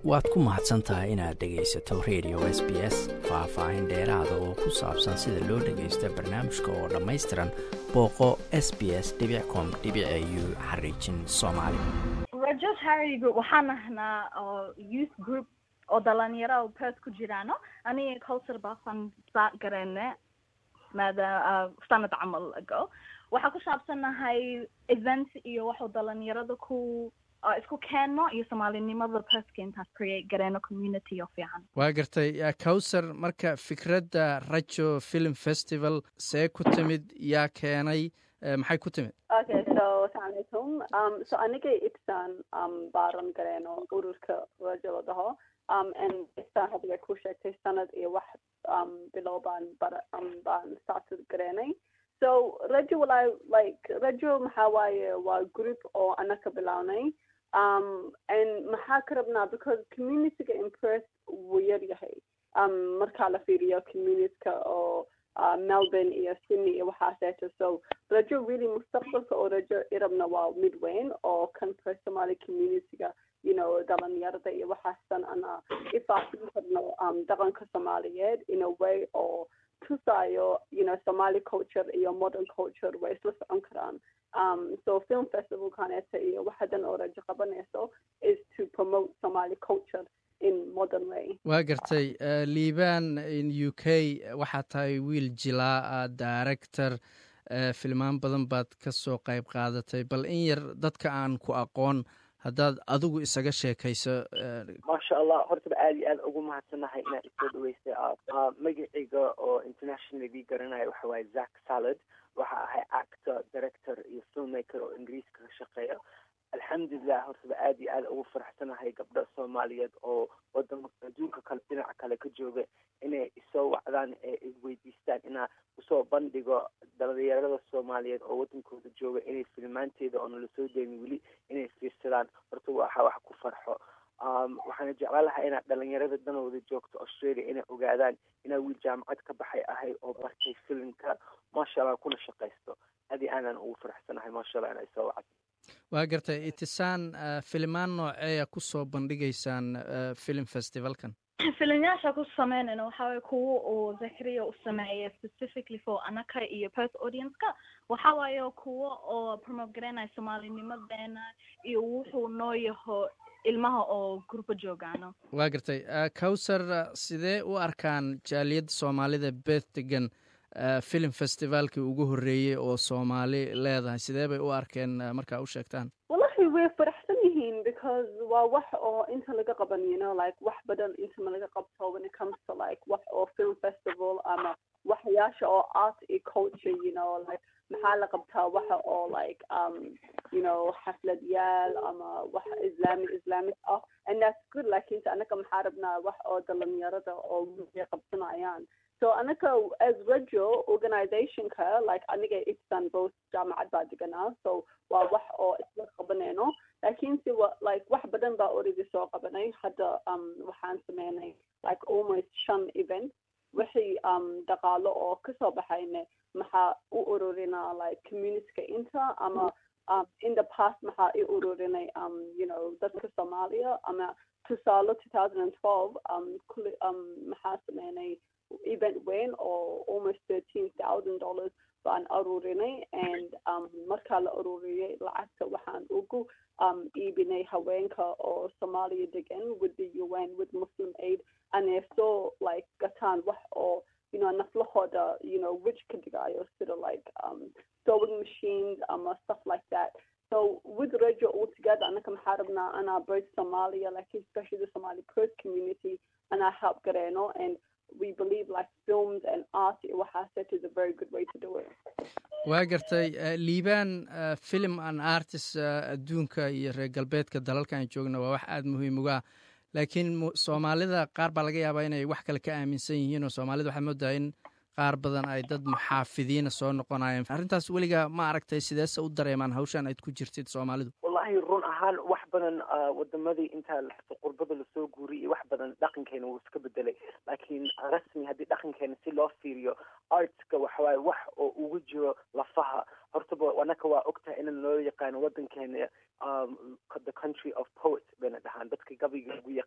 waad ku mahadsan tahay inaad dhegaysato radio s b s faah-faahin dheeraada oo ku saabsan sida loo dhagaysto barnaamijka oo dhammaystiran booqo s b s com u xariijin soomaali rajo charity group waxaan ahnaa oo youth group oo dhalinyaro oo pers ku jiraano aniga culture baan start gareyne maada sanad camal ago waxaa ku saabsanahay event iyo waxuu dhalinyarada ku isku keenno iyo soomaalinimada perska intaas create gareeno community oo fiican waa gartay cowser marka fikradda rajo film festival see ku timid yaa keenay maxay ku timid okay so asalamu alaikum um so aniga ibsan um baaran gareeno ururka rajo la dhaho um and ibsan hadda way ku sheegtay sanad iyo wax um bilow baan bara um baan started gareenay so rajo walaa like rajo maxaa waaye waa group oo anaka bilownay um and maxaa ka rabnaa because communityga impress wuu yar yahay um markaa la fiiriyo communityka oo uh, melbourne iyo sydney iyo waxaaseeto so rajo really mustaqbalka oo rajo irabna waa mid weyn oo kan per somali communityga you know dhalinyarada iyo waxaasan ana ifaasin karno um dhaqanka soomaaliyeed in a way oo tusayo you know somali culture iyo modern culture way isla socon karaan um so film festival kaneeta iyo waxadan oo rajo qabanayso is to promote somali culture in modern way waa gartay liban in u k waxaa tahay wiil jilaa director filmaan badan baad ka soo qayb qaadatay bal in yar dadka aan ku aqoon haddaad adigu isaga sheekayso maasha allah hortaba aada iyo aada ugu mahadsannahay inaad isoo dhaweysay magacayga oo internationally garanayo waxa waaye zack salad waxa ahay actor director iyo filmmaker oo ingiriiska ka shaqeeya alxamdulilah hortaba aada iyo aada ugu faraxsanahay gabdho soomaaliyeed oo wadama adduunka kale dhinaca kale ka jooga inay isoo wacdaan ee isweydiistaan inaa usoo bandhigo dhalinyarada soomaaliyeed oo wadankooda jooga inay filmaanteeda oo nala soo daynin weli inay fiirsadaan horta waxa wax ku farxo waxaana jeclaan lahaa inaad dhalinyarada danooda joogto australia inay ogaadaan inaa wiil jaamacad ka baxay ahay oo bartay filimka maasha allah kuna shaqaysto adi aanan ugu faraxsanahay maasha allah inay soo wacdo waa gartay itisaan filimaan nooceeya kusoo bandhigaysaan film festivalkan filimyaasha ku sameynayna waxaa waye kuwa uu zakariya u sameeyay specifically for anaka iyo pers audience-ka waxa waaye kuwa oo promote garaynaya soomaalinimadeena iyo wuxuu noo yaho ilmaha oo gurbo joogaano waa gartay cowser sidee u arkaan jaaliyadda soomaalida beth degan film festivalkii ugu horreeyey oo soomaali leedahay sidee bay u arkeen markaa u sheegtaan wallahi way faraxsan yihiin because waa wax oo inta laga qaban you know like wax badan inta ma laga qabto when it comes to like wax oo film festival ama waxyaasha oo art iyo culture you know like maxaa la qabtaa waxa oo like um you know xafladyaal ama wax islamic islamic ah and that's good lakinse anaka maxaa rabnaa wax oo dhalinyarada oo ay qabsanayaan so anaka as rajo organizationka like aniga ibsan both jaamacad baa deganaa so waa wax oo isla qabanayno lakinse like wax badan baa already soo qabanay hadda um waxaan sameynay like almost shan event wixii um dhaqaalo oo kasoo baxayne maxaa u ururinaa like communityka inta ama um in the past maxaa i ururinay um you know dadka soomaaliya ama tusaale two thousand and twelve um kuli um maxaa sameynay event weyn oo almost thirteen thousand dollars baan aruurinay and um markaa la aruuriyay lacagta waxaan ugu um iibinay haweenka oo soomaaliya degan with the un with muslim aid anay soo like gataan wax oo you know naflahooda you know which ka dhigayo sida like um sewing machines ama stuff like that so with rajo altogether anaka maxaa rabnaa anaa both somalia like especially the somali pers community anaa help gareeno and we believe like films and art waxaaset is a very good way to do it waa gartay liban film and artist adduunka iyo reer galbeedka dalalka aan joogna waa wax aada muhiim uga ah laakiin soomaalida qaar baa laga yaabaa inay wax kale ka aaminsan yihiin oo soomaalida waxaa moodaa in qaar badan ay dad muxaafidiina soo noqonayeen arrintaas weligaa ma aragtay sideese u dareemaan hawshan ayd ku jirtid soomaalidu wallahi run ahaan wax badan wadamadii intaa qurbada lasoo guuriyay iyo wax badan dhaqankeena wuu iska bedelay laakiin rasmi haddii dhaqankeena si loo fiiriyo artska waxawaaye wax oo ugu jiro lafaha hortaba anaka waa ogtahay in loo yaqaano wadankeena the country of poets bayna dhahaan dadka gabayga ugu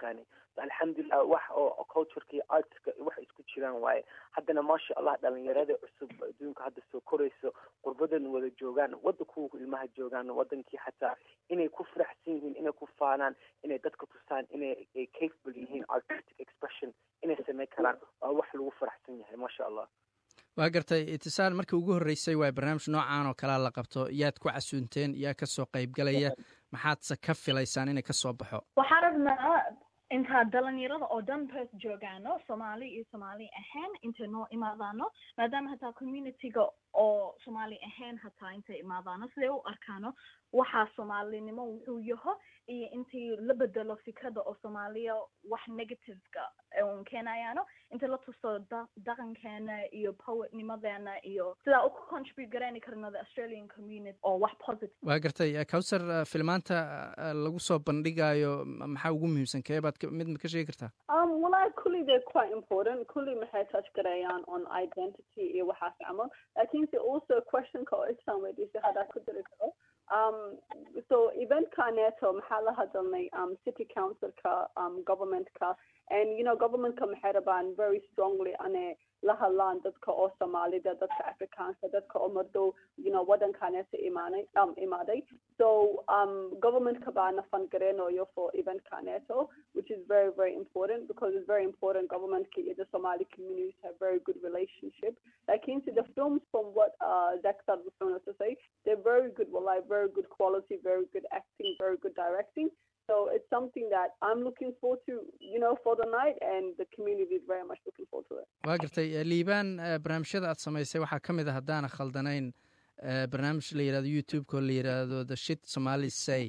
yaqaanay alxamdulilah wax oo cultureka iyo artska wax isku jiraan waaye haddana maasha allah dhalinyarada cusub adduunka hadda soo korayso qurbadan wada joogaan wadankuwa ilmaha joogaan wadankii xataa inay ku faraxsan yihiin inay ku faanaan inay dadka tusaan inay ay capable yihiin artistic expression inay samey karaan waa wax lagu faraxsan yahay maasha allah waa gartay itisaal markii ugu horreysay waay barnaamij noocan oo kalea la qabto yaad ku casuunteen yaa kasoo qaybgalaya maxaadse ka filaysaan inay kasoo baxo waxaa rabnaa intaa dhalinyarada oo dhan pers joogaano soomaali iyo soomaali ahaan intay noo imaadaano maadaama hataa communityga oo soomaali ahaan hataa intay imaadaano siday u arkaano waxaa soomaalinimo wuxuu yaho iyo intii la bedelo fikrada oo soomaaliya wax negativeka un keenayaano inta la tuso dhaqankeena iyo poetnimadeena iyo sidaa u contribute garayni karno the australian community oo wax positive waa gartay cowser filmaanta lagu soo bandhigayo maxaa ugu muhiimsan kee baad mid ma ka sheegi kartaa um wallahi kulli they're quite important kulli maxay touch garayaan on identity iyo waxaas camal lakinse also questionka oo isaan weydiisay haddaa ku diri karo um so eventkaneeto maxaa la hadalnay um city councilka um governmentka and you know governmentka maxay rabaan very strongly ane la hadlaan dadka oo soomaalida dadka afrikaanka dadka oo madow you know wadankaneeto imaanay um imaaday so um governmentka baana fangareynayo for eventkaneeto which is very very important because it's very important governmentka iyo the somali communities have very good relationship lakinse the films from what uh Zexad was trying to say they're very good well like very good quality very good acting very good directing so it's something that I'm looking forward to, you know, for the night, and the community is very much looking forward to it. waa gartay liibaan barnaamijyada aad samaysay waxaa ka mid a haddaana khaldanayn barnaamij la yidhahdo youtube-ka oo la yidhaahdo the shit somali say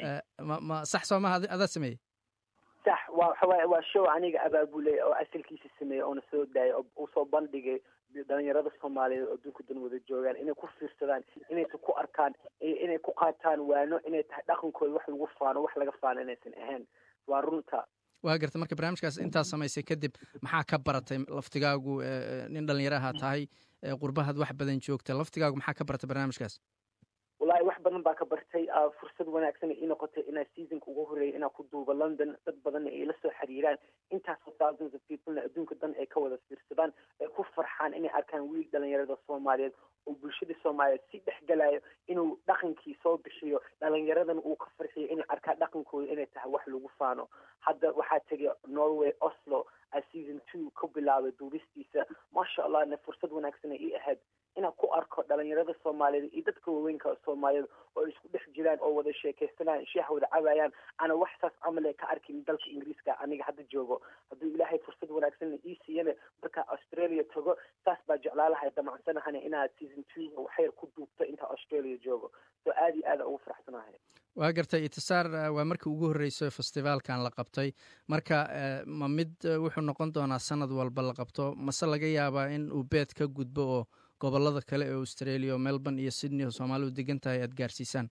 ma ma sax soo maha adaa sameeyey sax waa waxawaaye waa show aniga abaabulay oo asalkiisa sameeyey oona soo daayay oo usoo bandhigay dhalinyarada soomaaliyeed oo adduunka dan wada joogaan inay ku fiirsadaan inaysa ku arkaan inay ku qaataan waano inay tahay dhaqankooda wax lagu faano wax laga faano inaysan ahayn waa runta waa gartay marka barnaamijkaas intaa samaysay kadib maxaa ka baratay laftigaagu nin dhalinyaraha tahay qurbahaad wax badan joogta laftigaagu maxaa ka baratay barnaamijkaas wallahi wax badan baa ka bartay fursad wanaagsan ii noqotay inaa seasonka ugu horreeyay inaa ku duubo london dad badanna ay la soo xiriiraan intaasoo thousands of peoplena adduunka dan ay ka wada fiirsadaan ay ku farxaan inay arkaan wiil dhalinyarada soomaaliyeed oo bulshada soomaaliyeed si dhex galayo inuu dhaqankii soo bixiyo dhalinyaradan uu ka farxiyo inay arkaan dhaqankooda inay tahay wax lagu faano hadda waxaa tegay norway oslo a season two ka bilaabay duubistiisa maasha allahna fursad wanaagsan ay ii ahayd inaan ku arko dhalinyarada soomaaliyeed iyo dadka waaweynka soomaaliyeed oo isku dhex jiraan oo wada sheekaysanaan sheex wada cabayaan ana wax saas camale ka arkin dalka ingiriiska aniga hadda joogo hadduu ilaahay fursad wanaagsanna ii siiyana markaa australia tago saas baa jeclaalahay damacsanahana inaad season two waxyar ku duubto intaa australia joogo so aad iyo aada ugu faraxsanahay waa gartay itisaar waa markii ugu horreysay festivaalkan la qabtay marka ma mid wuxuu noqon doonaa sanad walba la qabto mase laga yaabaa in uu beed ka gudbo oo gobolada kale ee australia oo melbourne iyo sydney oo soomaalidu degan tahay aad gaarsiisaan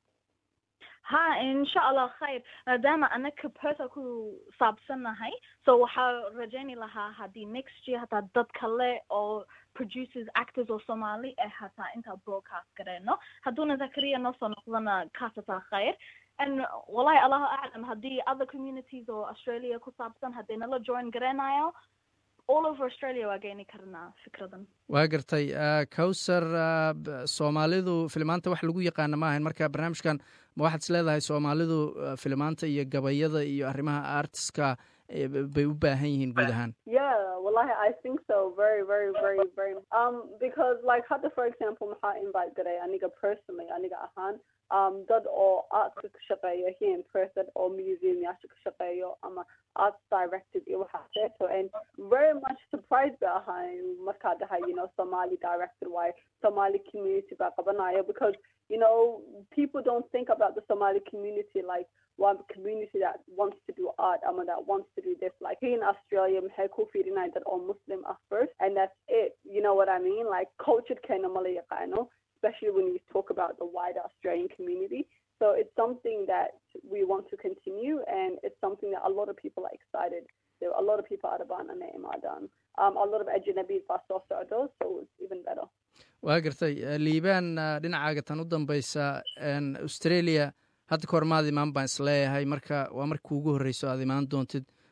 ha insha allah khayr maadaama anaka persa ku saabsannahay so waxaa rajayni lahaa haddii next year hataa dad kale oo producers actors oo soomaali eh hataa intaa broadcast gareyno hadduuna zakariya noo soo noqdana kaas hataa khayr and wallahi allahu aclam haddii other communities oo australia ku saabsan haddii nala join gareynayo all over australia waa geeni karnaa fikradan waa gartay cowser soomaalidu filimaanta wax lagu yaqaana ma ahayn marka barnaamijkan ma waxaad is leedahay soomaalidu filimaanta iyo gabayada iyo arrimaha artiska bay u baahan yihiin guud ahaan Yeah, wallahi, I think so. Very, very, very, very. Um, because like hadda for example, maxaa invite garay aniga personally, aniga ahaan, um, dad oo artka ka shaqeeyo here in Perth, dad oo museum yaasha ka shaqeeyo ama arts directed iyo waxaaseeto, and very much surprised ba ahaan markaa dhahay, you know, Somali directed, why Somali community baa qabanayo, because you know, people don't think about the Somali community like one community that wants to do art, um, that wants to do this. Like here in Australia, maxay ku fiirinayaan dad oo Muslim ah first, and that's it. You know what I mean? Like cultured keena mala yaqaano, especially when you talk about the wider Australian community. So it's something that we want to continue, and it's something that a lot of people are excited. There are a lot of people out of Banana Imadan. Um, a lot of Ajnabi Fasto Sardos, so it's even better. waa gartay liibaan dhinacaaga tan u dambaysa australia hadda kahor maad imaan baan isleeyahay marka waa markii ugu horreyso aad imaan doontid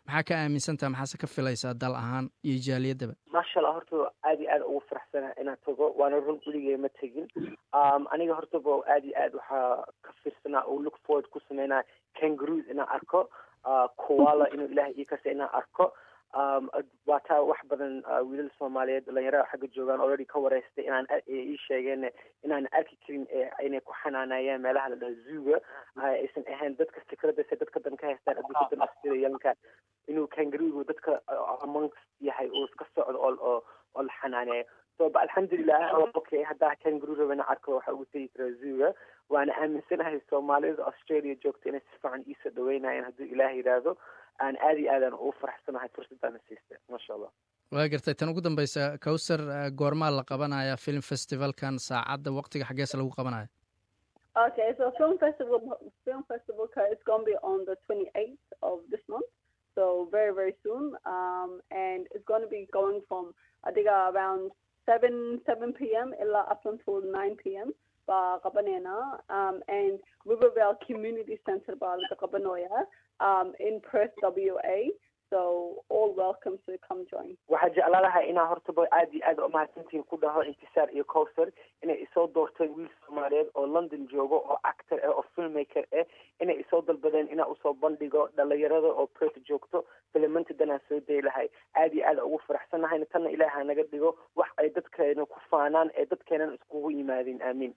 maxaa ka aaminsantaha maxaase ka filaysaa dal ahaan iyo jaaliyadaba maasha allah horta aad iyo aad ugu faraxsana inaan tago waana run weligay ma tegin aniga hortaba aad iyo aad waxaa ka fiirsanaa oo look forward ku sameynaya kangaroos inaan arko kuwala inuu ilaah ii kasa inaan arko waa taa wax badan wiilal soomaaliyeed dhalinyarada xagga joogaan already ka wareystay inaan ii sheegeen inaan arki karin inay ku xanaanayeen meelaha la dhaho zuuga aysan ahayn dadka fikradase dadka dan ka haystaan adduunka dan australianka inuu kangaroogu dadka amongst yahay uu iska socdo oo oo oo la xanaaneeyo so ba alxamdulilah okay haddaa kangaroo rabana arko waxa ugu tegi karaa zuuga waana aaminsanahay soomaalida australia joogta inay si fiican iisoo dhaweynayaan hadduu ilaah yidhaahdo aan aad iyo aadaan ugu faraxsanahay fursaddaana siista maasha allah waa gartay tan ugu dambeysa cowser goormaa la qabanaya film festivalkan saacadda waqtiga xaggeese lagu qabanaya Okay, so film festival film festival is gonna be on the 28th of this month, so very very soon, um, and it's gonna be going from I think uh, around 7 7 p.m. up until 9 p.m. Qabanena um, and Rivervale Community Center Qabanoya um, in Perth, WA. So all welcome to come join. waxaa jeclaa lahaa inaa hortaba aad iyo aad umahadsantihiin ku dhaho intisaar iyo cowser inay isoo doorteen wiil soomaaliyeed oo london joogo oo actor ah oo filmmaker ah inay isoo dalbadeen inaa usoo bandhigo dhalinyarada oo perth joogto filimanta danaan soo day lahay aad iyo aad ugu faraxsanahayna tanna ilaaha naga dhigo wax ay dadkeena ku faanaan ee dadkeenan iskugu yimaadeen aamiin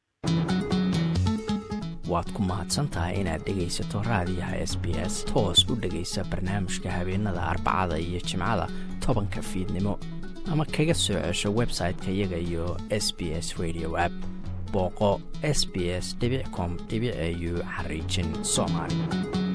waad ku mahadsantahay inaad dhegaysato raadiyaha s b s toos u dhegaysa barnaamijka habeenada arbacada iyo jimcada tobanka fiidnimo ama kaga soo cesho website-ka iyaga iyo s b s radio app booqo s b s com au xariijin soomaali